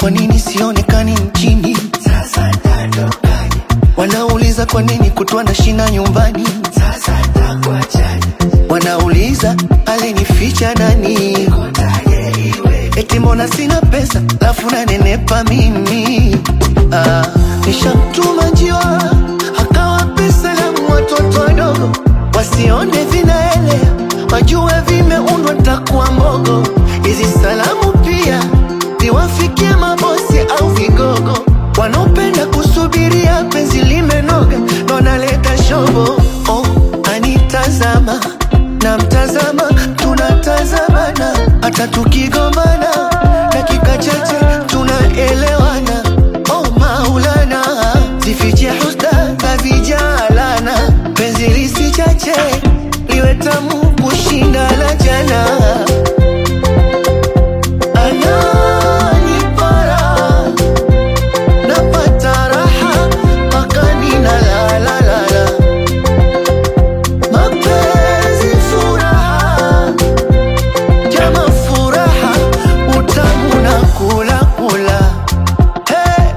kwa nini sionekani nchini? Sasa natokaje? Wanauliza kwa nini kutwa na shina nyumbani? Sasa ntakuachaje? Wanauliza alinificha nani? Eti mbona sina pesa lafu nanenepa mimi? Ah, nishamtuma njiwa akawa pesa la watoto wadogo wasione vinaelea, wajue vimeundwa takuwa mbogo. Hizi salamu pia ziwafikie mabosi au vigogo wanaopenda kusubiria penzi limenoga, ndo naleta shobo. Oh, anitazama na mtazama, tunatazamana hata tukigombana, dakika chache tunaelewana. Oh Maulana, zifiche husda za vijalana, penzi lisichache liwe tamu kushinda la jana. Ananipara napata raha mpaka ninalalalala. Mapenzi furaha, jama furaha, utamu na kula kula. Hey!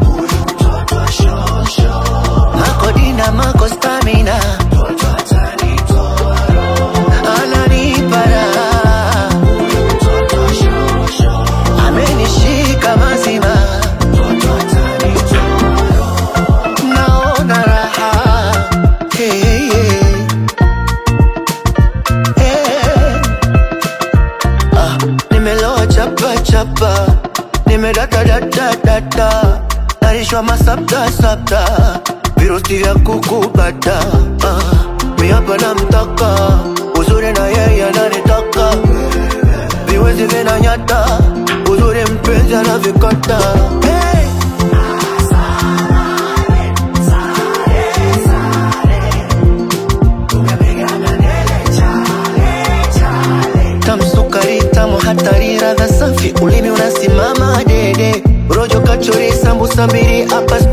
Makodina mako stamina ananipara amenishika mazima naona raha hey, hey. Hey. Ah, nimeloa chapa chapa nimedata data data narishwa masapta sapta virusi vya kukubata ah, miapa na mtaka uzuri na yeye ananitaka viwezi vinanyata uzuri mpenzi anavikata hey. tamu sukari tamu hatari radha safi ulimi unasimama dede rojo kachori sambusa mbili hapa